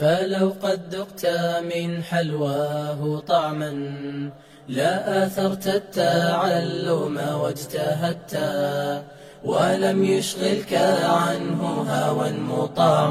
فلو قد ذقت من حلواه طعما لا آثرت التعلم واجتهدت ولم يشغلك عنه هوى مطاع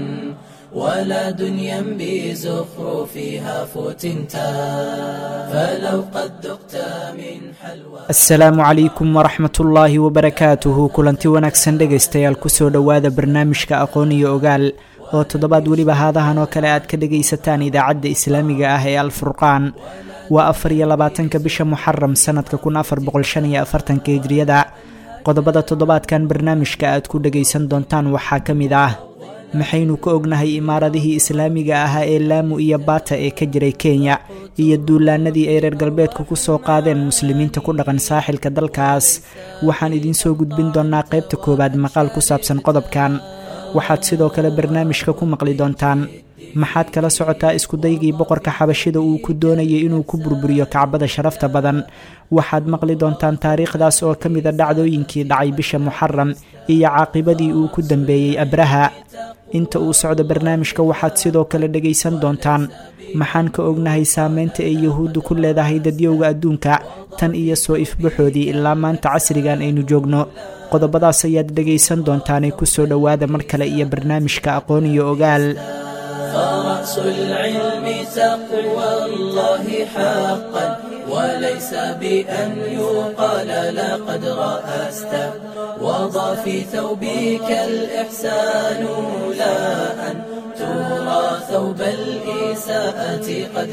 ولا دنيا بزخرفها فتنتا فلو قد ذقت من حلوى asalaamu calaykum waraxmat ullaahi wabarakaatuhu kulanti wanaagsan dhegaystayaal kusoo dhowaada barnaamijka aqoon iyo ogaal oo toddobaad weliba haadahan oo kale aad ka dhegaysataan idaacadda islaamiga ah ee alfurqaan waa afar iyo labaatanka bisha muxaram sanadka kun afar boqol shan iyo afartanka hijriyada qodobada toddobaadkan barnaamijka aad ku dhegaysan doontaan waxaa ka mid ah maxaynu ka ognahay imaaradihii islaamiga ahaa ee laamu iyo baata ee ka jiray kenya iyo duulaanadii ay reer galbeedku ku soo qaadeen muslimiinta ku dhaqan saaxilka dalkaas waxaan idinsoo gudbin doonaa qaybta koowaad maqaal ku saabsan qodobkan waxaad sidoo kale barnaamijka ku maqli doontaan maxaad kala socotaa iskudaygii boqorka xabashida uu ku doonayay inuu ku burburiyo kacbada sharafta badan waxaad maqli doontaan taariikhdaas oo ka mida dhacdooyinkii dhacay bisha muxaram iyo caaqibadii uu ku dambeeyey abraha inta uu socdo barnaamijka waxaad sidoo kale dhegaysan doontaan maxaan ka ognahay saameynta ay yahuuddu ku leedahay dadyowga adduunka tan iyo soo ifbaxoodii ilaa maanta casrigan aynu joogno qodobadaas ayaad dhegaysan doontaanee kusoo dhowaada mar kale iyo barnaamijka aqoon iyo ogaal فرأس العلم تقوى الله حقا وليس بأن يقال لقد رأست وضع في ثوبك الإحسان لا أن ترى ثوب الإساءة قد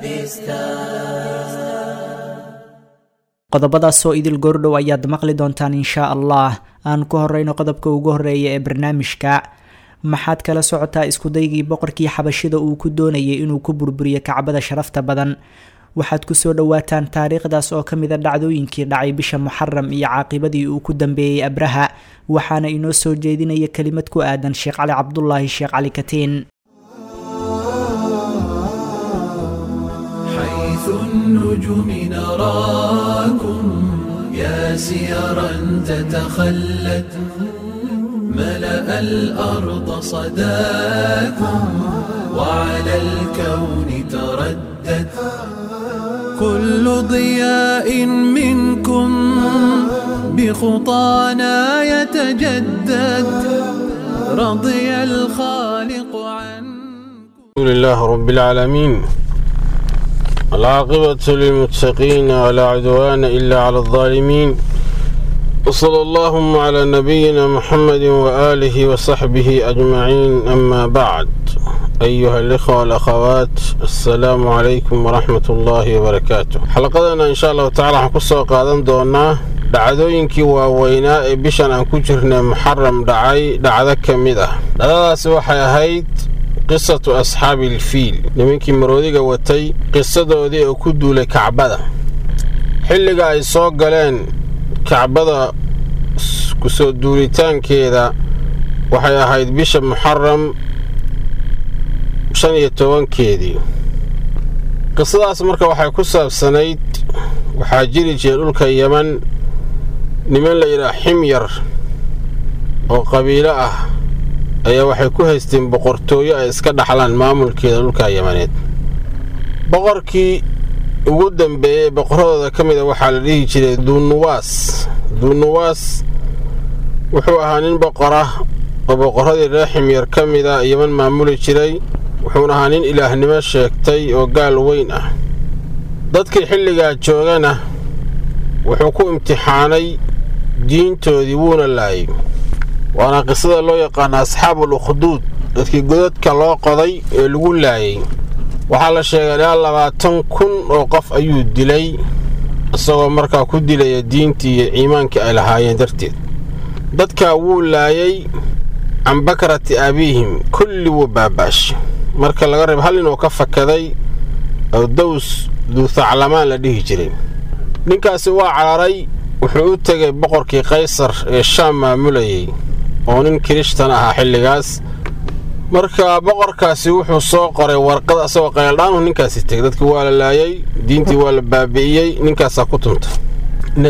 لبستا qodobadaasoo idil goordhow ayaad maqli doontaan inshaa allah aan ku horeyno qodobka ugu horeeya ee barnaamijka maxaad kala socotaa iskudaygii boqorkii xabashida uu ku doonayay inuu ku burburiyo kacbada sharafta badan waxaad kusoo dhowaataan taariikhdaas oo ka mida dhacdooyinkii dhacay bisha muxaram iyo caaqibadii uu ku dambeeyey abraha waxaana inoo soo jeedinaya kelimad ku aadan sheekh cali cabdulaahi sheekh cali katiin حيث النجوم نراكم يا سيرا تتخلت ملأ الأرض صداكم وعلى الكون تردد كل ضياء منكم بخطانا يتجدد رضي الخالق عنكم الحمد لله رب العالمين العاقبة للمتقين ولا عدوان إلا على الظالمين وصلى اللهم على نبينا محمد وآله وصحبه أجمعين أما بعد أيها الإخوة والأخوات السلام عليكم ورحمة الله وبركاته حلقتنا إن شاء الله تعالى حنقصة قادم دونا dhacdooyinkii waaweynaa ee bishan aan ku jirnay muxaram dhacay dhacdo ka mid ah dhacdadaasi waxay ahayd qisatu asxaabi ilfiil nimankii maroodiga watay qisadoodii oo ku duulay kacbada xilliga ay soo galeen kacbada kusoo duulitaankeeda waxay ahayd bisha muxaram shan iyo tobankeedii qisadaas marka waxay ku saabsanayd waxaa jiri jiray dhulka yeman niman la yidhaah ximyar oo qabiilo ah ayaa waxay ku haysteen boqortooyo ay iska dhaxlaan maamulkeeda dhulka yamaneed boqorkii ugu dambeeyey boqoradooda ka mida waxaa la dhihi jiray duunuwaas duunuwaas wuxuu ahaa nin boqor ah oo boqoradii reer ximyar ka mida yeman maamuli jiray wuxuuna ahaa nin ilaahnimo sheegtay oo gaal weyn ah dadkii xilligaa joogana wuxuu ku imtixaanay diintoodii wuuna laayay waana qisada loo yaqaana asxaabul ukhduud dadkii godadka loo qoday ee lagu laayay waxaa la sheegay ilaa labaatan kun oo qof ayuu dilay isagoo markaa ku dilaya diintii iyo iimaankii ay lahaayeen darteed dadkaa wuu laayay can bakrati abiihim kulli wuu baaba'shay marka laga reeb hal inuu ka fakaday oo daws duuthaclamaan la dhihi jiray ninkaasi waa cararay wuxuu u tegay boqorkii kaysar ee shaam maamulayay oo nin kirishtan ahaa xilligaas marka boqorkaasi wuxuu soo qoray warqad asagoo qayldhaanu ninkaasi tegay dadkii waa la laayay diintii waa la baabi'iyey ninkaasaa ku tuntay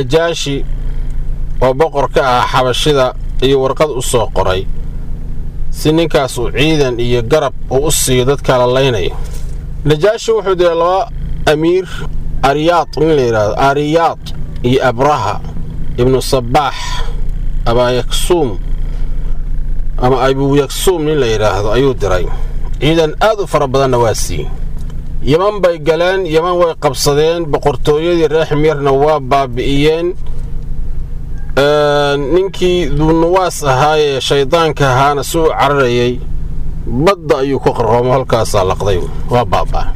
najaashi oo boqor ka ahaa xabashida iyo warqad u soo qoray si ninkaas uu ciidan iyo garab uu u siiyo dadka la laynayo najaashi wuxuu diray laba amiir ariyaad nin la yidhaahdo ariyaad iyo abraha ibnu sabaax abaayaksuum ama abuyaksuum nin la yidhaahdo ayuu diray ciidan aad u fara badanna waa siiyey yeman bay galeen yeman way qabsadeen boqortooyadii reer ximyarna waa baabi'iyeen ninkii duunuwaas ahaayee shaydaanka ahaana si u cararayay badda ayuu ku qaroomo halkaasaa laqday waa baabaa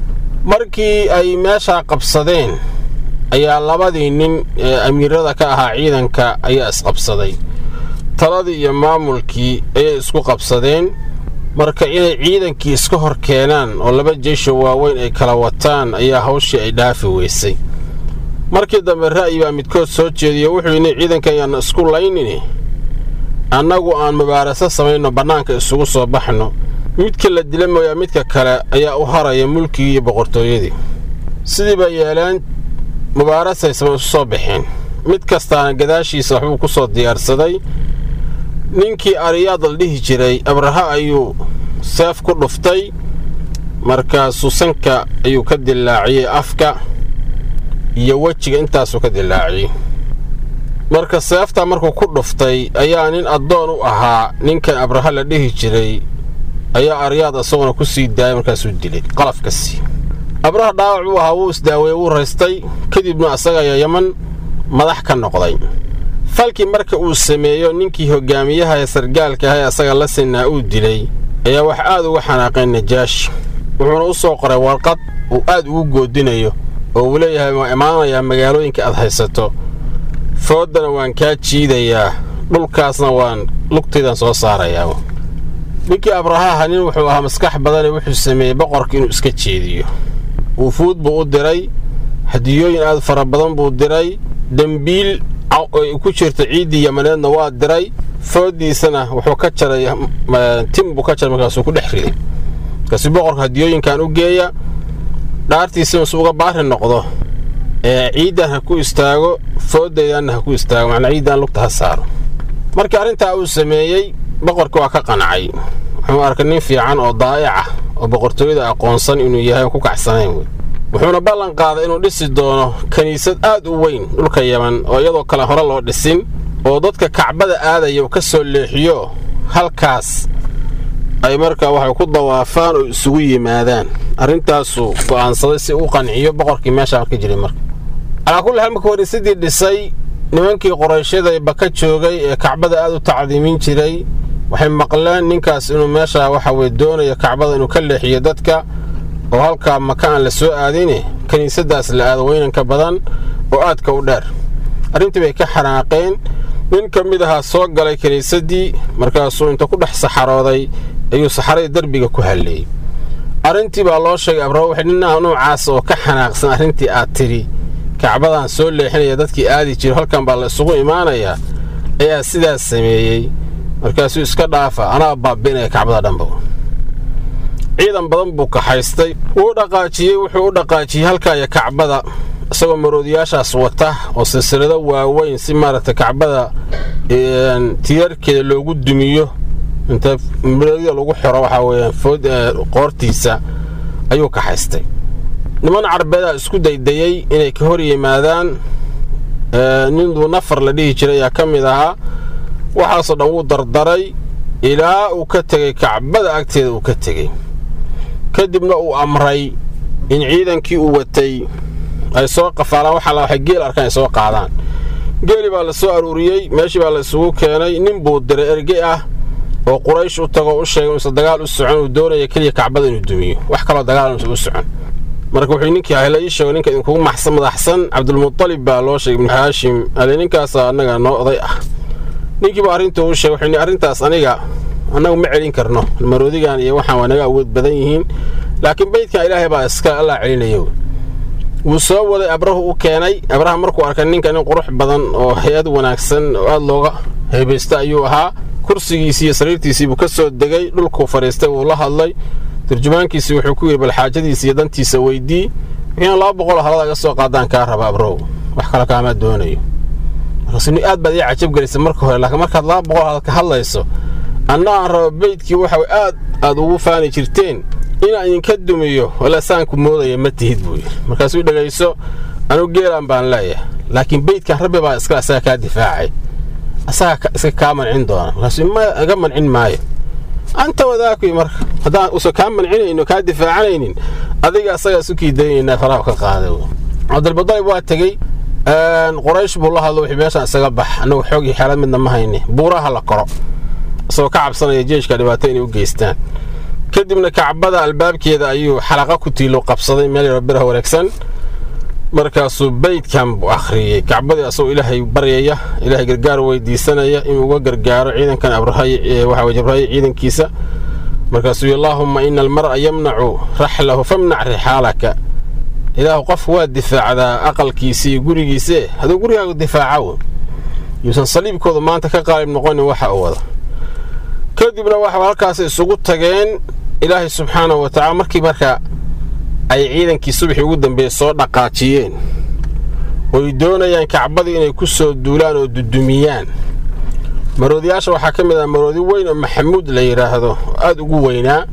markii ay meeshaa qabsadeen ayaa labadii nin ee amiirada ka ahaa ciidanka ayaa isqabsaday taladii iyo maamulkii ayay isku qabsadeen marka inay ciidankii iska hor keenaan oo laba jeysho waaweyn ay kala wataan ayaa hawshii ay dhaafi weysay markii dambe ra'yi baa midkood soo jeediyo wuxuu yidhi ciidankan yaanna isku laynini annagu aan mubaaraso samayno bannaanka isugu soo baxno midka la dila mooyaa midka kale ayaa u haraya mulkigii iyo boqortooyadii sidii bay yeeleen mubaarasay sama isu soo baxeen mid kastaana gadaashiisa waxbuu ku soo diyaarsaday ninkii ariyaad la dhihi jiray abraha ayuu seef ku dhuftay markaasuu sanka ayuu ka dillaaciyey afka iyo wejiga intaasuu ka dillaaciyey marka seeftaa markuu ku dhuftay ayaa nin addoon u ahaa ninkan abraha la dhihi jiray ayaa aryaad isaguna ku sii daayay markaasuu dilay qalafkasii abraha dhaawac buu ahaa wuu isdaaweeye wuu raystay kadibna asaga ayaa yaman madax ka noqday falkii marka uu sameeyo ninkii hogaamiyaha ee sargaalka aha ee asaga la sinaa uu dilay ayaa wax aad uga xanaaqeen najaashi wuxuuna u soo qoray warqad uu aad ugu goodinayo oo uu leeyahay waa imaanayaa magaalooyinka aad haysato fooddana waan kaa jiidayaa dhulkaasna waan lugtaydan soo saarayaa ninkii abrahaha nin wuxuu ahaa maskax badane wuxuu sameeyey boqorka inuu iska jeediyo wufuud buu u diray hadiyooyin aad fara badan buu diray dembiil ay ku jirta ciiddii yamaneedna waa diray fooddiisana wuxuu ka jaray tim buu ka jaray markaasuu ku dhex riday markaasi boqorka hadiyooyinkan u geeya dhaartiisina su uga baari noqdo ee ciiddan ha ku istaago fooddaydanna ha ku istaago macnaa ciiddan lugta ha saaro markii arrintaa uu sameeyey boqorkii waa ka qancay wuxuu arkay nin fiican oo daa'ic ah oo boqortooyada aqoonsan inuu yahay ku kacsanayn wey wuxuuna ballan qaaday inuu dhisi doono kiniisad aad u weyn dhulka yaman oo iyadoo kale hore loo dhisin oo dadka kacbada aadaya uu ka soo leexiyo halkaas ay markaa waxay ku dawaafaan oo isugu yimaadaan arrintaasuu go'aansaday si u qanciyo boqorkii meeshaa ka jiray marka calaa kulli xaal marka wariisadii dhisay nimankii qorayshyaday baka joogay ee kacbada aad u tacdiimin jiray waxay maqleen ninkaas inuu meeshaa waxa weye doonayo kacbada inuu ka leexiyo dadka oo halkaa maka aan la soo aadine kiniisadaas la aado weynanka badan oo aadka u dheer arrintii bay ka xanaaqeen nin ka mid ahaa soo galay kiniisaddii markaasuu inta ku dhex saxarooday ayuu saxaradii derbiga ku halleeyey arrintii baa loo sheegay abraha waxay ninnaha noocaas oo ka xanaaqsan arrintii aad tidhi kacbadan soo leexinaya dadkii aadi jiro halkan baa la isugu imaanayaa ayaa sidaas sameeyey markaasuu iska dhaafa anaa baabi'inaya kacbada dhanba ciidan badan buu kaxaystay wuu dhaqaajiyey wuxuu u dhaqaajiyey halkaaya kacbada isagoo maroodiyaashaas wata oo silsilado waaweyn si maaragtay kacbada tiirarkeeda loogu dumiyo inta maroodida lagu xiro waxaa weeyaan food qoortiisa ayuu kaxaystay niman carbeedaa isku daydayey inay ka hor yimaadaan ninduu nafar la dhihi jiray ayaa ka mid ahaa waxaasoo dhan wuu dardaray ilaa uu ka tegey kacbada agteeda uu ka tegey kadibna uu amray in ciidankii uu watay ay soo qafaalaan waxaa waxay geel arkaan ay soo qaadaan geeli baa la soo aruuriyey meeshii baa la isugu keenay nin buu diray erge ah oo quraysh u tago u sheegay inuusan dagaal u socon uu doonaya keliya kacbada inuu dumiyo wax kaloo dagaal inuusan u socon marka wuxuu ninkii ahla ii sheego ninka idinkugu madaxsan cabdulmutalib baa loo sheegay ibnu haashim ale ninkaasa annaga noo oday ah ninkiiba arrintuu u sheegay wuxuu arrintaas aniga annagu ma celin karno maroodigan iyo waxaan waa naga awood badan yihiin laakiin beydkan ilaahay baa iska allaa celinayo wuu soo waday abrahu u keenay abraha markuu arkay ninka nin qurux badan oo hay-ad wanaagsan oo aad looga heebaysta ayuu ahaa kursigiisii iyo sariirtiisii buu ka soo degay dhulkuu fadhiistay wuu la hadlay turjumaankiisii wuxuu ku yidhi bal xaajadiisa iyo dantiisa weydii wixiina laba boqoloo halada ga soo qaadaan kaa raba abrow wax kale kaamaa doonayo markaasuu aad baad ii cajab gelisay marka hore laakiin markaad laba boqol halad ka hadlayso anna aan rabo beydkii waxa aad aad ugu faani jirteen inaan idinka dumiyo wala saanku moodaya ma tihid buu yidhi markaasuu dhegayso anugu geelaan baan leeyahay laakiin beydkan rabbi baa iska asaga kaa difaacay asaga iska kaa mancin doona markaasuu iga mancin maayo anta wadaakuy marka haddaan usan kaa mancinayno kaa difaacanaynin adiga asagaa isu kiidaynaynaa faraha ka qaaday cabdilmudalib waa tegey quraysh buu la hadlo wixii meeshaan isaga bax annagu xoogii xeelad midna ma hayni buuraha la koro isagoo ka cabsanaya jeeshka dhibaato inay u geystaan kadibna kacbada albaabkeeda ayuu xalaqa ku tiilo qabsaday meel yaro biraha wareegsan markaasuu beydkan buu akhriyey kacbadii asagoo ilaahay baryaya ilaahay gargaar weydiisanaya inuu uga gargaaro ciidankan abrahawaxa jabrahaye ciidankiisa markaasuu yii allaahumma ina almar'a yamnacu raxlahu famnac rixaalaka ilaahu qof waa difaacdaa aqalkiisa iyo gurigiise hadduu gurigaagu difaaca yuusan saliibkooda maanta ka qaalib noqonin waxa uu wada kadibna waxa halkaas isugu tageen ilaahay subxaanahu wa tacala markii marka ay ciidankii subaxii ugu dambeeyey soo dhaqaajiyeen oy doonayaan kacbadii inay ku soo duulaan oo dudumiyaan maroodiyaasha waxaa ka mid ah maroodi weyn oo maxamuud la yidhaahdo aad ugu weynaa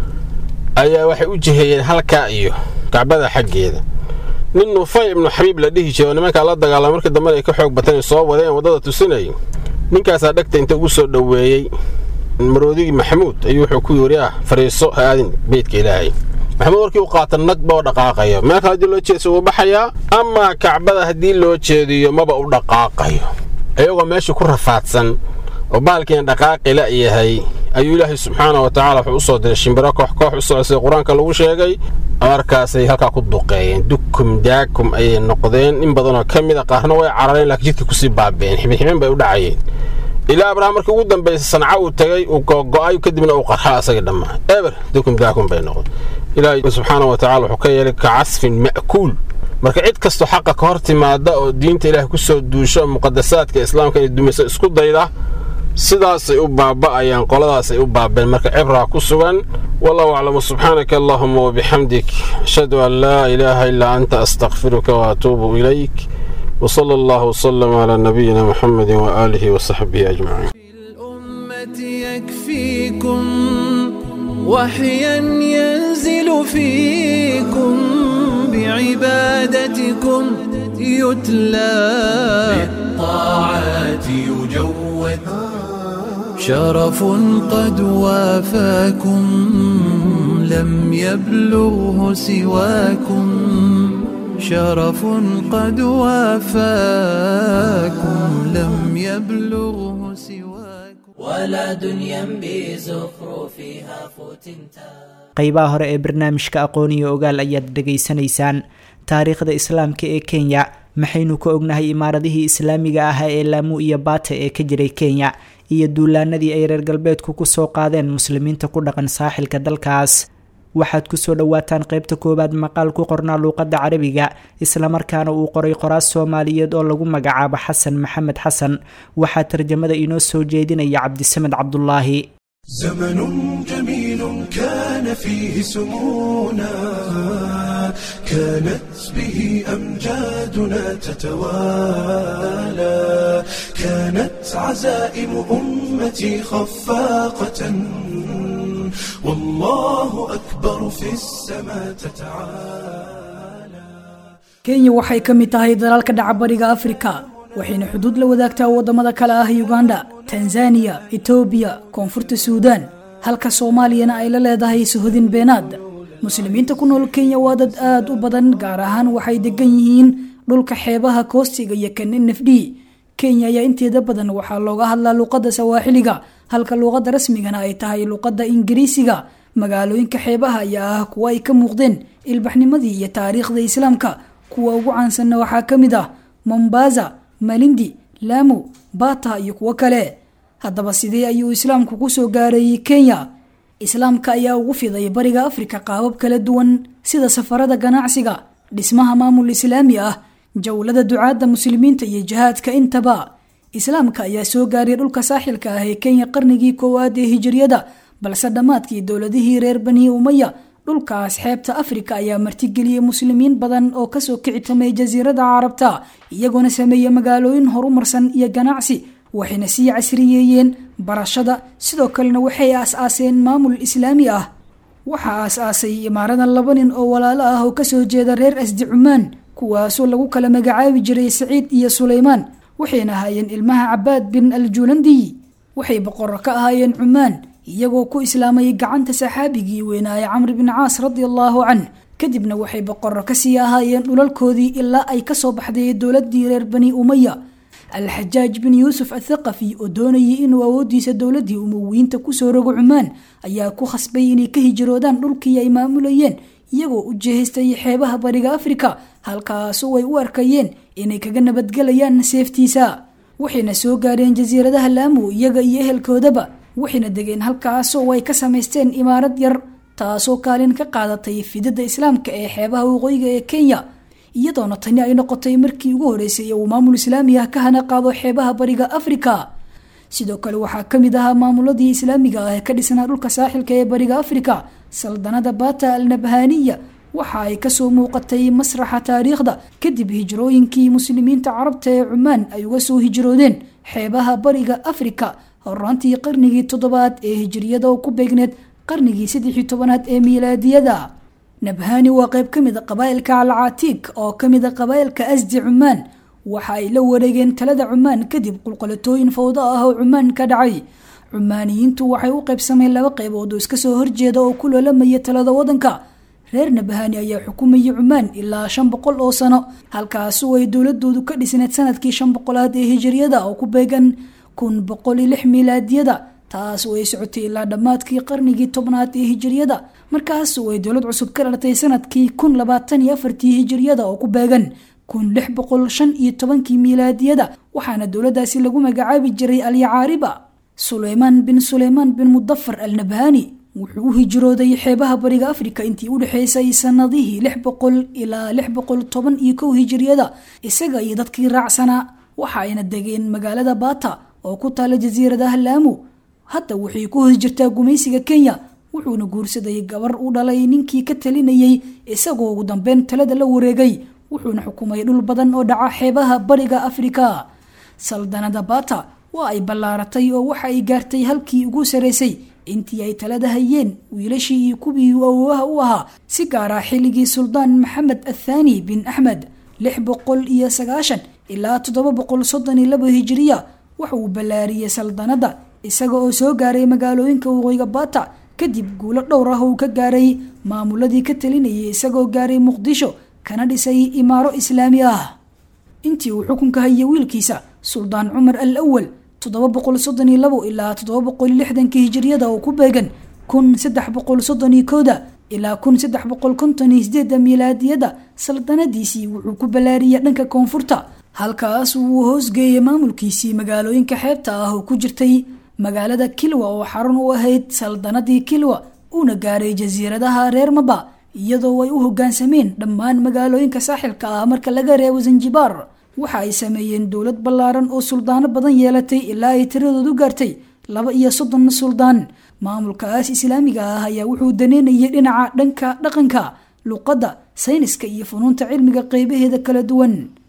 ayaa waxay u jiheeyeen halkaa iyo kacbada xaggeeda nin nufay ibnu xabiib la dhihi jiro nimankaa la dagaalama markii dambena ay ka xoog bateen soo wadeen waddada tusinay ninkaasaa dhegta inta ugu soo dhoweeyey maroodigii maxamuud ayuu wuxuu ku yidhi ah fariiso ha aadin beydka ilaahay maxamuud warkii u qaata nagba oo dhaqaaqayo meel kale haddii loo jeedso wuu baxayaa amaa kacbada haddii loo jeediyo maba u dhaqaaqayo iyagoo meeshii ku rafaadsan oo baalkiina dhaqaaqi la yahay ayuu ilaahay subxaana wa tacala wuxuu u soo diray shimbiro koox koox u socda sida qur-aanka lagu sheegay markaasay halkaa ku duqeeyeen dukum daakum ayay noqdeen in badanoo ka mid a qaarna way carareen laakiin jidka kusii baabeen xibinxibin bay u dhacayeen ilaa abrahm markii ugu dambaysa sanca uu tagay uu gogo'ay kadibna uu qarxa asagii dhammaa eber dukum daakum bay noqdeen ilaahay subxaana wa tacala wuxuu ka yeelay ka casfin ma'kuul marka cid kastoo xaqa ka hor timaada oo diinta ilaahay ku soo duusho oo muqadasaadka islaamka inay dumiso isku dayda sidaasay u baaba'ayaan qoladaasay u baabeen marka cibraa ku sugan wallahu aclamu subxaanaka allahuma wabixamdik ashhadu an laa ilaaha ilaa anta astakfiruka waatuubu ilayk وصلى الله وسلم على نبينا محمد وآله وصحبه أجمعين الأمة يكفيكم وحيا ينزل فيكم بعبادتكم يتلى بالطاعات يجود شرف قد وافاكم لم يبلغه سواكم شرف قد وافاكم لم يبلغه سواكم ولا دنيا بزخرفها فتنتا qaybaha hore ee barnaamijka aqoon iyo ogaal ayaad dhegaysanaysaan taariikhda islaamka ee kenya maxaynu ka ognahay imaaradihii islaamiga ahaa ee laamu iyo baata ee ka jiray kenya iyo duulaanadii ay reer galbeedku kusoo qaadeen muslimiinta ku dhaqan saaxilka dalkaas waxaad kusoo dhowaataan qaybta koowaad maqaal ku qornaa luuqadda carabiga islamarkaana uu qoray qoraas soomaaliyeed oo lagu magacaabo xasan maxamed xasan waxaa tarjamada inoo soo jeedinaya cabdisamed cabdulaahi زمن جميل كان فيه سمونا كانت به أمجادنا تتوالى كانت عزائم أمتي خفاقة والله أكبر في السماء تتعالى kenya waxay ka mid tahay dalalka dhaca bariga afrika waxayna xuduud la wadaagtaa waddamada kale ah uganda tanzaniya etoobiya koonfurta suudaan halka soomaaliyana ay la leedahay suhodin beenaad muslimiinta ku nool kenya waa dad aad u badan gaar ahaan waxay degan yihiin dhulka xeebaha koostiga iyo kan n f d kenya ayaa inteeda badan waxaa looga hadlaa luuqadda sawaaxiliga halka luuqadda rasmigana ay tahay luuqadda ingiriisiga magaalooyinka xeebaha ayaa ah kuwa ay ka muuqdeen ilbaxnimadii iyo taariikhda islaamka kuwa ugu caansanna waxaa ka mid ah mombasa malindi lamu bata iyo kuwo kale haddaba sidee ayuu islaamku kusoo gaareeyey kenya islaamka ayaa ugu fiday bariga afrika qaabab kala duwan sida safarada ganacsiga dhismaha maamul islaami ah jowlada ducaadda muslimiinta iyo jihaadka intaba islaamka ayaa soo gaaray dhulka saaxilka ah ee kenya qarnigii koowaad ee hijiriyada balse dhammaadkii dowladihii reer bani umaya dhulkaas xeebta afrika ayaa martigeliyey muslimiin badan oo kasoo kicitamay jasiirada carabta iyagoona sameeyey magaalooyin horumarsan iyo ganacsi waxayna sii casriyeeyeen barashada sidoo kalena waxay aas-aaseen maamul islaami ah waxaa aas-aasay imaaradan laba nin oo walaalo ah oo kasoo jeeda reer asdi cumaan kuwaasoo lagu kala magacaabi jiray saciid iyo suleymaan waxayna ahaayeen ilmaha cabaad bin aljuulandiy waxay boqorro ka ahaayeen cumaan iyagoo ku islaamay gacanta saxaabigii weynaaye camri bin caas radia allaahu canh kadibna waxay boqorro kasii ahaayeen dhulalkoodii ilaa ay kasoo baxday dowladii reer bani umaya alxajaaj bin yuusuf athaqafi oo doonayay inuu awoodiisa dowladii umowiyiinta kusoo rogo cumaan ayaa ku khasbay inay ka hijiroodaan dhulkii ay maamulayeen iyagoo u jehaystay xeebaha bariga afrika halkaasoo ay u arkayeen inay kaga nabadgelayaan seeftiisa waxayna soo gaareen jasiiradaha laamu iyaga iyo ehelkoodaba waxayna degeen halkaasoo ay ka samaysteen imaarad yar taasoo kaalin ka qaadatay fidada islaamka ee xeebaha waqooyiga ee kenya iyadoona tani ay noqotay markii ugu horeysay uu maamul islaami ah ka hana qaado xeebaha bariga afrika sidoo kale waxaa kamid ahaa maamuladii islaamiga ah ee ka dhisnaa dhulka saaxilka ee bariga afrika saldanada bata al nabhaniya waxa ay kasoo muuqatay masraxa taariikhda kadib hijrooyinkii muslimiinta carabta ee cumaan ay uga soo hijroodeen xeebaha bariga afrika horaantii qarnigii toddobaad ee hijriyada oo ku beegneed qarnigii saddexii tobanaad ee miilaadiyada nabhani waa qayb ka mid a qabaa'ilka alcatiik oo ka mid a qabaa'ilka asdi cumaan waxa ay la wareegeen talada cumaan kadib qulqalatooyin fawdo ah oo cumaan ka dhacay cumaaniyiintu waxay u qaybsameen laba qaybood oo iska soo horjeeda oo ku loolamaya talada wadanka reer nabhani ayaa xukumayay cumaan ilaa shan boqol oo sano halkaasu ay dowladoodu ka dhisneed sanadkii shan boqolaad ee hijiriyada oo ku beegan kun boqol iyo lix miilaadiyada taas oo ay socotay ilaa dhammaadkii qarnigii tobnaad ee hijiriyada markaas oo ay dowlad cusub ka dhalatay sanadkii kun labaatan iyo afartii hijiriyada oo ku beegan kun lix boqol shan iyo tobankii miilaadiyada waxaana dowladaasi lagu magacaabi jiray alyacaariba suleymaan bin suleymaan bin mudafar al nabhani wuxuu u hijrooday xeebaha bariga afrika intii u dhexeysay sanadihii lix boqol ilaa lix boqol toban iyo kow hijiriyada isaga iyo dadkii raacsanaa waxa ayna degeen magaalada bata oo ku taala jasiiradaha laamu hadda waxay ku hoos jirtaa gumaysiga kenya wuxuuna guursaday gabar u dhalay ninkii ka talinayay isagoo ugu dambeyn talada la wareegay wuxuuna xukumay dhul badan oo dhaca xeebaha bariga afrika saldanada bata waa ay ballaaratay oo waxa ay gaartay halkii ugu saraysay intii ay talada hayeen wiilashii iyo kuwii awowaha u ahaa si gaara xilligii suldaan maxamed athaani bin axmed lix boqol iyo sagaashan ilaa toddoba boqol soddon iyo laba hijiriya waxa uu ballaariyey saldanada isaga oo soo gaaray magaalooyinka waqooyiga bata kadib guulo dhowr ah uu ka gaaray maamuladii ka talinayay isagoo gaaray muqdisho kana dhisay imaaro islaami ah intii uu xukunka hayay wiilkiisa suldaan cumar al awal toddoba boqol soddon iyo labo ilaa toddoba boqol iyo lixdanka hijiriyada oo ku beegan kun saddex boqol soddon iyo kooda ilaa kun saddex boqol konton iyo sideeda miilaadiyada saldanadiisii wuxuu ku ballaariyay dhanka koonfurta halkaas uu hoosgeeyay maamulkiisii magaalooyinka xeebta ah oo ku jirtay magaalada kilwa oo xarun u ahayd saldanadii kilwa uuna gaaray jasiiradaha reer maba iyadoo ay u hogaansameen dhammaan magaalooyinka saaxilka ah marka laga reebo zanjibaar waxa ay sameeyeen dowlad ballaaran oo suldaano badan yeelatay ilaa ay tiradoodu gaartay laba iyo soddon suldaan maamulkaas islaamiga ah ayaa wuxuu daneynayay dhinaca dhanka dhaqanka luqadda sayniska iyo funuunta cilmiga qeybaheeda kala duwan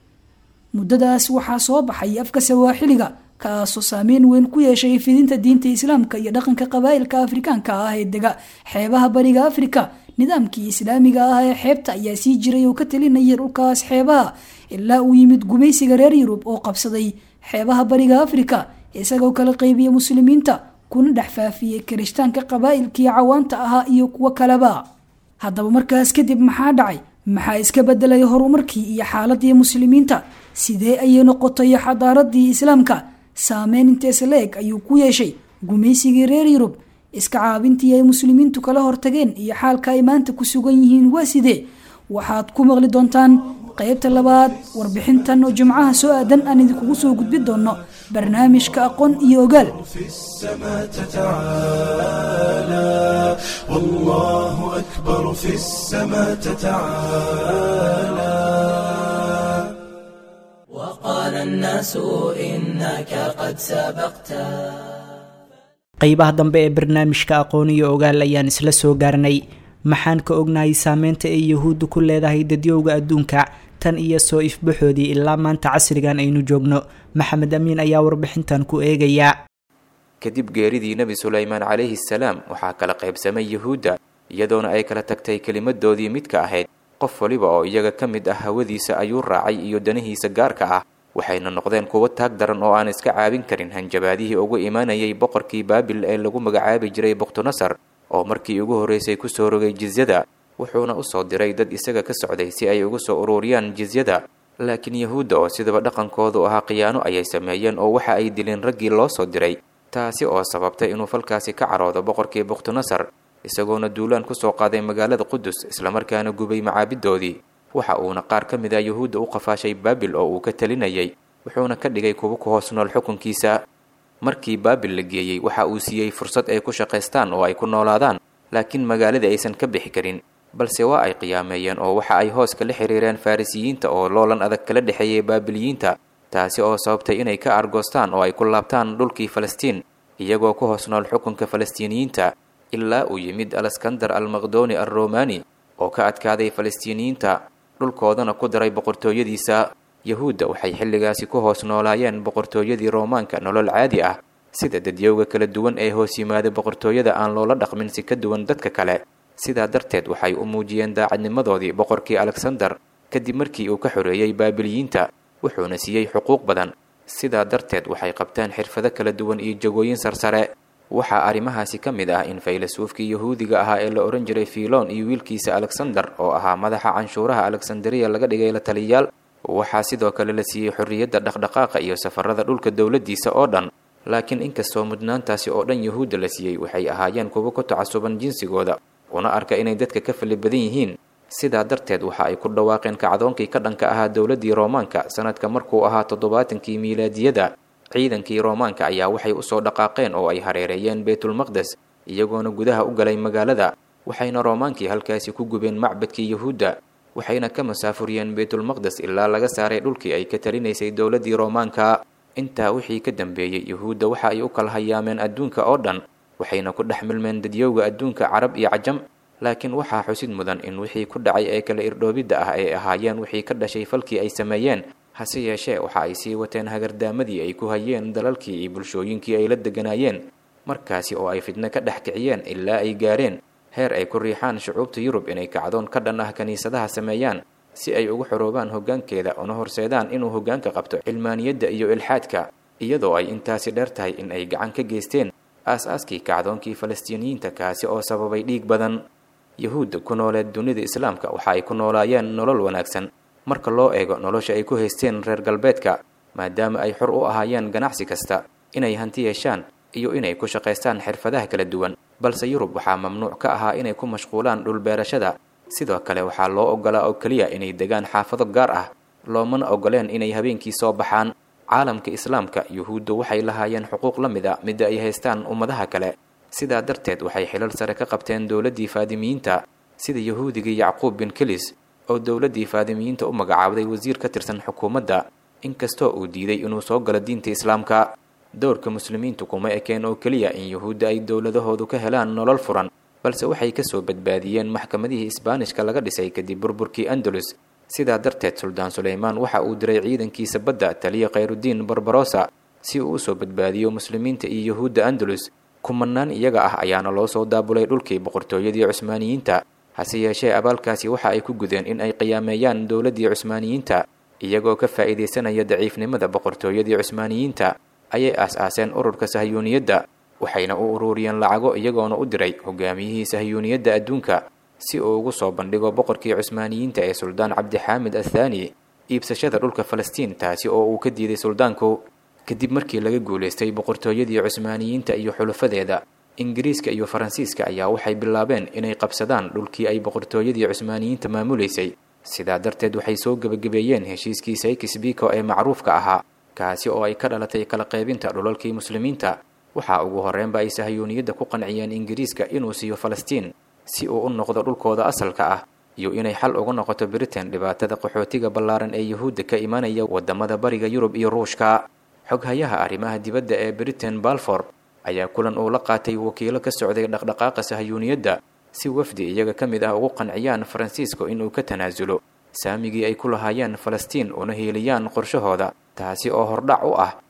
muddadaas waxaa soo baxay afka sawaaxiliga kaasoo saameyn weyn ku yeeshay fidinta diinta islaamka iyo dhaqanka qabaa'ilka afrikaanka ah ee dega xeebaha bariga afrika nidaamkii islaamiga ah ee xeebta ayaa sii jiray oo ka talinayay dhulkaas xeebaha ilaa uu yimid gumaysiga reer yurub oo qabsaday xeebaha bariga afrika isagoo kala qeybiya muslimiinta kuna dhex faafiyey kirishtaanka qabaa'ilkii cawaanta ahaa iyo kuwo kaleba haddaba markaas kadib maxaa dhacay maxaa iska bedelay horumarkii iyo xaaladii muslimiinta sidee ayay noqotay xadaaradii islaamka saameyn intees la-eg ayuu ku yeeshay gumaysigii reer yurub iska caabintii ay muslimiintu kala hortageen iyo xaalka ay maanta ku sugan yihiin waa sidee waxaad ku maqli doontaan qaybta labaad warbixintan oo jimcaha soo aadan aan idinkugu soo gudbi doono barnaamijka aqoon iyo ogaal في السماء تتعالى والله أكبر في السماء تتعالى وقال الناس إنك قد سبقت qeybaha dambe ee barnaamijka aqoon iyo ogaal ayaan isla soo gaarnay maxaan ka ognahay saameynta ay yahuuddu ku leedahay dadyowga adduunka tan iyo soo ifbaxoodii ilaa maanta casrigan aynu joogno maxamed amiin ayaa warbixintan ku eegaya kadib geeridii nebi sulaymaan calayhi salaam waxaa kala qaybsamay yuhuudda iyadoona ay kala tagtay kelimadoodii midka ahayd qof waliba oo iyaga ka mid ah hawadiisa ayuu raacay iyo danihiisa gaarka ah waxayna noqdeen kuwo taag daran oo aan iska caabin karin hanjabaadihii ugu imaanayay boqorkii baabil ee lagu magacaabi jiray bukhtunasar oo markii ugu horreysay kusoo rogay jizyada wuxuuna usoo diray dad isaga ka socday si ay ugu soo ururiyaan jizyada laakiin yahuudda oo sidaba dhaqankoodu ahaa khiyaano ayay sameeyeen oo waxa ay dileen raggii loo soo diray taasi oo sababtay inuu falkaasi ka caroodo boqorkii bukhtunasar isagoona duulaan kusoo qaaday magaalada qudus islamarkaana gubay macaabidoodii waxa uuna qaar ka mid ah yuhuudda u qafaashay baabil oo uu ka talinayay wuxuuna ka dhigay kuwo ku hoos nool xukunkiisa markii baabil la geeyey waxa uu siiyey fursad ay ku shaqaystaan oo ay ku noolaadaan laakiin magaaladii aysan ka bixi karin balse waa ay qiyaameeyeen oo waxa ay hoos kala xiriireen farrisiyiinta oo loolan adag kala dhexeeyay baabiliyiinta taasi oo sababtay inay ka argoostaan oo ay ku laabtaan dhulkii falastiin iyagoo ku hoos nool xukunka falastiiniyiinta ilaa uu yimid alaskandar almaqdoni alromani oo ka adkaaday falastiiniyiinta dhulkoodana ku daray boqortooyadiisa yahuudda waxay xilligaasi ku hoos noolaayeen boqortooyadii roomaanka nolol caadi ah sida dadyowga kala duwan ee hoos yimaada boqortooyada aan loola dhaqmin si ka duwan dadka kale sidaa darteed waxay u muujiyeen daacadnimadoodii boqorkii alexander kadib markii uu ka xoreeyey baabiliyiinta wuxuuna siiyey xuquuq badan sidaa darteed waxay qabteen xirfado kala duwan iyo jagooyin sarsare waxaa arrimahaasi ka mid ah in faylasuufkii yahuudiga ahaa ee la odhan jiray fiilon iyo wiilkiisa alexander oo ahaa madaxa canshuuraha alexandariya laga dhigay la taliyaal waxaa sidoo kale la siiyey xorriyadda dhaqdhaqaaqa iyo safarada dhulka dowladdiisa oo dhan laakiin inkastoo mudnaantaasi oo dhan yahuudda la siiyey waxay ahaayeen kuwo ku tacasuban jinsigooda una arka inay dadka ka fali badan yihiin sidaa darteed waxa ay ku dhawaaqeen kacdoonkii ka dhanka ahaa dowladdii roomaanka sanadka markuu ahaa toddobaatankii miilaadiyada ciidankii roomaanka ayaa waxay usoo dhaqaaqeen oo ay hareereeyeen beytulmaqdes iyagoona gudaha u galay magaalada waxayna roomaankii halkaasi ku gubeen macbadkii yahuudda waxayna ka masaafuriyeen beytulmaqdes ilaa laga saaray dhulkii ay ka talinaysay dowladdii roomaanka intaa wixii ka dambeeyey yahuudda waxa ay u kala hayaameen adduunka oo dhan waxayna ku dhex milmeen dadyowga adduunka carab iyo cajam laakiin waxaa xusid mudan in wixii ku dhacay ee kala irdhoobidda ah ay ahaayeen wixii ka dhashay falkii ay sameeyeen hase yeeshee waxa ay sii wateen hagardaamadii ay ku hayeen dalalkii iyo bulshooyinkii ay la deganaayeen markaasi oo ay fidno ka dhex kiciyeen ilaa ay gaareen heer ay ku riixaan shucuubta yurub inay kacdoon ka dhan ah kiniisadaha sameeyaan si ay ugu xoroobaan hoggaankeeda una horseedaan inuu hoggaanka qabto cilmaaniyadda iyo ilxaadka iyadoo ay intaasi dheer tahay in ay gacan ka geysteen aas-aaskii kacdoonkii falastiiniyiinta kaasi oo sababay dhiig badan yahuudda ku nooleed dunida islaamka waxa ay ku noolaayeen nolol wanaagsan marka loo eego nolosha ay ku haysteen reer galbeedka maadaama ay xor u ahaayeen ganacsi kasta inay hanti yeeshaan iyo inay ku shaqaystaan xirfadaha kala duwan balse yurub waxaa mamnuuc ka ahaa inay ku mashquulaan dhulbeerashada sidoo kale waxaa loo ogolaa oo keliya inay degaan xaafado gaar ah loomana ogoleen inay habeenkii soo baxaan caalamka islaamka yuhuuddu waxay lahaayeen xuquuq la mid a midda ay haystaan ummadaha kale sidaa darteed waxay xilal sare ka qabteen dowladdii faadimiyiinta sida yahuudigii yacquub bin kelis oo dowladdii faadimiyiinta u magacaabday wasiir ka tirsan xukuumadda inkastoo uu diiday inuu soo galo diinta islaamka dowrka muslimiintu kuma ekeen oo keliya in yuhuudda ay dowladahoodu ka helaan nolol furan balse waxay kasoo badbaadiyeen maxkamadihii isbaanishka laga dhisay kadib burburkii andalus sidaa darteed suldaan suleymaan waxa uu diray ciidankiisa badda taliya khayrudiin barbarosa si uu usoo badbaadiyo muslimiinta iyo yuhuudda andalus kumanaan iyaga ah ayaana loo soo daabulay dhulkii boqortooyadii cusmaaniyiinta hase yeeshee abaalkaasi waxa ay ku gudeen in ay qiyaameeyaan dowladdii cusmaaniyiinta iyagoo ka faa'iidaysanaya daciifnimada boqortooyadii cusmaaniyiinta ayay aas-aaseen ururka sahyuuniyadda waxayna u ururiyeen lacago iyagoona u diray hogaamiyihii sahyuuniyadda adduunka si uu ugu soo bandhigo boqorkii cusmaaniyiinta ee suldaan cabdixaamid athaani iibsashada dhulka falastiin taasi oo uu ka diiday suldaanku kadib markii laga guulaystay boqortooyadii cusmaaniyiinta iyo xulafadeeda ingiriiska iyo faransiiska ayaa waxay bilaabeen inay qabsadaan dhulkii ay boqortooyadii cusmaaniyiinta maamulaysay sidaa darteed waxay soo gebagabeeyeen heshiiskii saykis biko ee macruufka ahaa kaasi oo ay ka dhalatay kala qaybinta dhulalkii muslimiinta waxaa ugu horreynba ay sahyuuniyadda ku qanciyeen ingiriiska inuu siiyo falastiin si uu u noqdo dhulkooda asalka ah iyo inay xal uga noqoto britain dhibaatada qaxootiga ballaaran ee yuhuudda ka imanaya waddamada bariga yurub iyo ruushka xoghayaha arrimaha dibadda ee britain balfor ayaa kulan uu la qaatay wakiilo ka socday dhaqdhaqaaqa sahyuuniyadda si wafdi iyaga ka mid ah ugu qanciyaan faransiisko inuu ka tanaasulo saamigii ay ku lahaayeen falastiin una hiiliyaan qorshahooda taasi oo hordhac u ah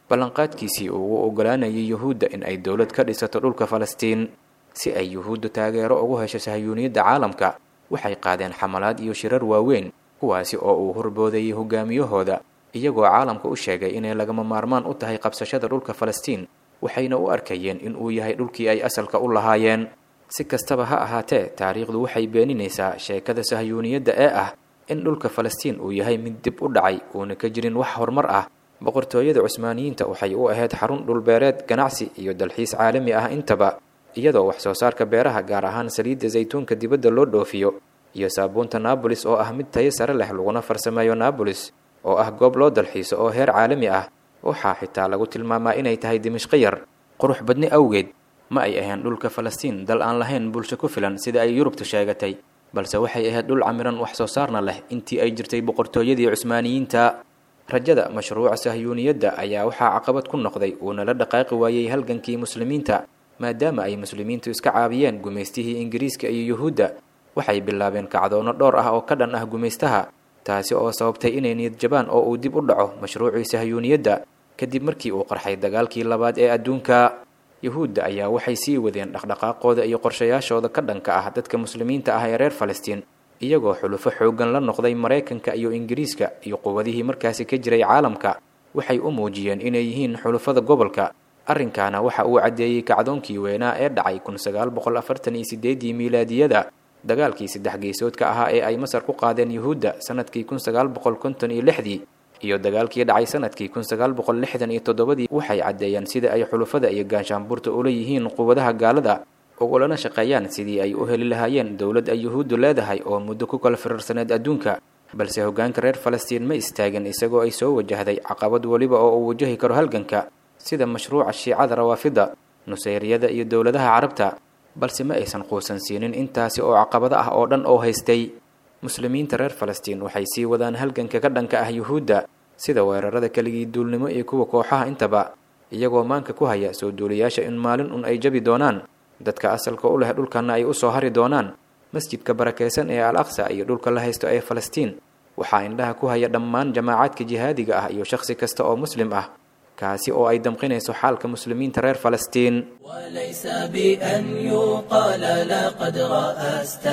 ballanqaadkiisii uu ugu ogolaanayay yuhuudda in ay dowlad ka dhisato dhulka falastiin si ay yuhuuddu taageero ugu hesho sahyuuniyadda caalamka waxay qaadeen xamalaad iyo shirar waaweyn kuwaasi oo uu horboodayay hogaamiyahooda iyagoo caalamka u sheegay inay lagama maarmaan u tahay qabsashada dhulka falastiin waxayna u arkayeen in uu yahay dhulkii ay asalka u lahaayeen si kastaba ha ahaatee taariikhdu waxay beeninaysaa sheekada sahyuuniyadda ee ah in dhulka falastiin uu yahay mid dib u dhacay uuna ka jirin wax horumar ah boqortooyada cusmaaniyiinta waxay u ahayd xarun dhulbeereed ganacsi iyo dalxiis caalami ah intaba iyadoo wax soo saarka beeraha gaar ahaan saliidda saytuunka dibadda loo dhoofiyo iyo saabuunta naabolis oo ah mid tayo sare leh laguna farsameeyo naabolis oo ah goob loo dalxiiso oo heer caalami ah waxaa xitaa lagu tilmaamaa inay tahay dimishqo yar qurux badni awgeed ma ay ahayn dhulka falastiin dal aan lahayn bulsho ku filan sida ay yurubtu sheegatay balse waxay ahayd dhul camiran wax soo saarna leh intii ay jirtay boqortooyadii cusmaaniyiinta rajada mashruuca sahyuuniyadda ayaa waxaa caqabad ku noqday uuna la dhaqaaqi waayey halgankii muslimiinta maadaama ay muslimiintu iska caabiyeen gumaystihii ingiriiska iyo yuhuudda waxay bilaabeen kacdoono dhowr ah oo ka dhan ah gumaystaha taasi oo sababtay inay niyad jabaan oo uu dib u dhaco mashruucii sahyuuniyadda kadib markii uu qarxay dagaalkii labaad ee adduunka yuhuudda ayaa waxay sii wadeen dhaqdhaqaaqooda iyo qorshayaashooda ka dhanka ah dadka muslimiinta ah ee reer falastiin iyagoo xulufo xooggan la noqday maraykanka iyo ingiriiska iyo quwadihii markaasi ka jiray caalamka waxay u muujiyeen inay yihiin xulufada gobolka arrinkaana waxa uu caddeeyey kacdoonkii weynaa ee dhacay kun sagaal boqol afartan iyo sideedii miilaadiyada dagaalkii saddex geesoodka ahaa ee ay masar ku qaadeen yuhuudda sanadkii kun sagaal boqol konton iyo lixdii iyo dagaalkii dhacay sanadkii kun sagaal boqol lixdan iyo toddobadii waxay caddeeyeen sida ay xulufada iyo gaanshaanbuurta ula yihiin quwadaha gaalada ugulana shaqeeyaan sidii ay u heli lahaayeen dowlad ay yuhuuddu leedahay oo muddo ku kala firarsaneed adduunka balse hoggaanka reer falastiin ma istaagin isagoo ay soo wajahday caqabad weliba oo uu wajahi karo halganka sida mashruuca shiicada rawaafida nusayriyada iyo dowladaha carabta balse ma aysan quusan siinin intaasi oo caqabado ah oo dhan oo haystay muslimiinta reer falastiin waxay sii wadaan halganka ka dhanka ah yuhuudda sida weerarada keligii duulnimo iyo kuwa kooxaha intaba iyagoo maanka ku haya soo duuliyaasha in maalin un ay jabi doonaan dadka asalka u leh dhulkanna ay u soo hari doonaan masjidka barakaysan ee al aqsa iyo dhulka la haysto ee falastiin waxaa indhaha ku haya dhammaan jamaacaadka jihaadiga ah iyo shakhsi kasta oo muslim ah kaasi oo ay damqinayso xaalka muslimiinta reer falastiin وليس بأن يقال لقد رأست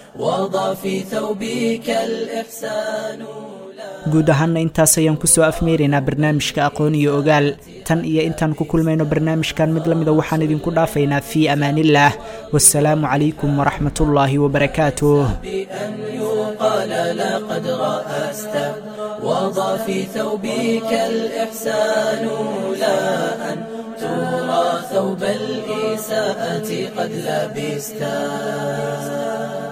وضع في ثوبك الإحسان guud ahaanna intaas ayaan kusoo afmeeraynaa barnaamijka aqoon iyo ogaal tan iyo intaan ku kulmayno barnaamijkan mid la mida waxaan idinku dhaafaynaa fii amaanillaah wasalaamu calaykum waraxmatullaahi wabarakaatuh بأن يقال لقد رأست وضع في ثوبك الإحسان لا أن ترى ثوب الإساءة قد لبست